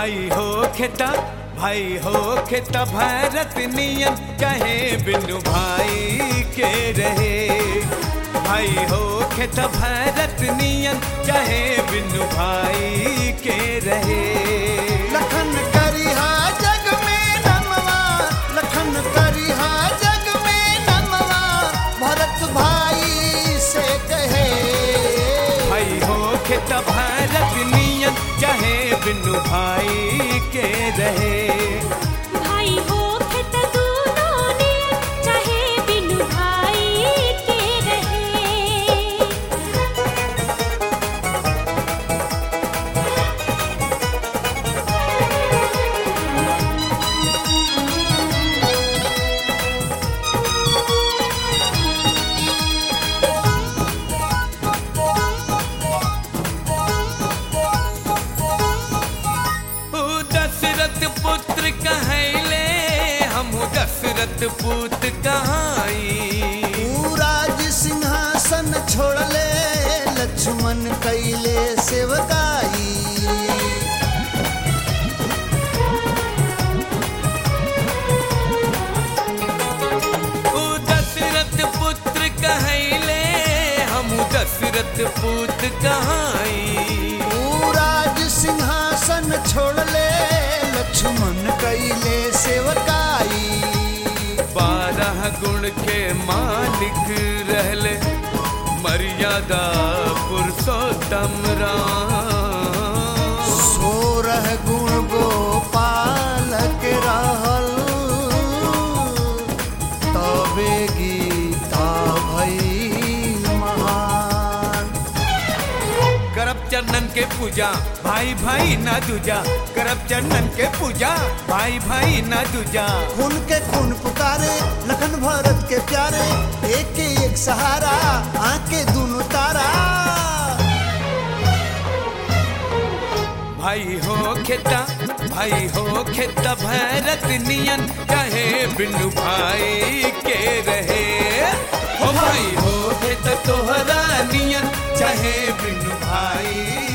भाई हो खेता भाई हो खेता भारत नियन चाहे बिनु भाई के रहे भाई हो खेता भारत नियन चाहे बिनु भाई के रहे लखन करिहा जग में नमवा लखन करिहा जग में नमवा भरत भाई से कहे भाई हो खेता भारत नियन चाहे बिनु भाई के रहे भाई हो खेत दूनों ने चाहे बिनु भाई के रहे ऊ दशरथ पुत्र कहले हम दशरथ पुत्र कहाई राज सिंहासन छोड़ले लक्ष्मण कैले सेवकाई ऊ दशरथ पुत्र कहले हम दशरथ पुत्र कहाई राज सिंहासन छोड़ले लक्ष्मण कैले सेवकाई बारह गुण के मालिक रहले मर्यादा पुरुषोत्तम राम सोरह गुण गोपाल के रहल तबे गीता भई महान करब चरणन के पूजा भाई भाई ना दूजा करब चरणन के पूजा भाई भाई ना दूजा खून के खून पुकारे लखन भरत के प्यारे एक के एक सहारा आके दोनों तारा भाई हो खेता भाई हो खेता भरत नियन कहे बिनु भाई के रहे हो भाई हो खेता तोहरा नियन चाहे बिनु भाई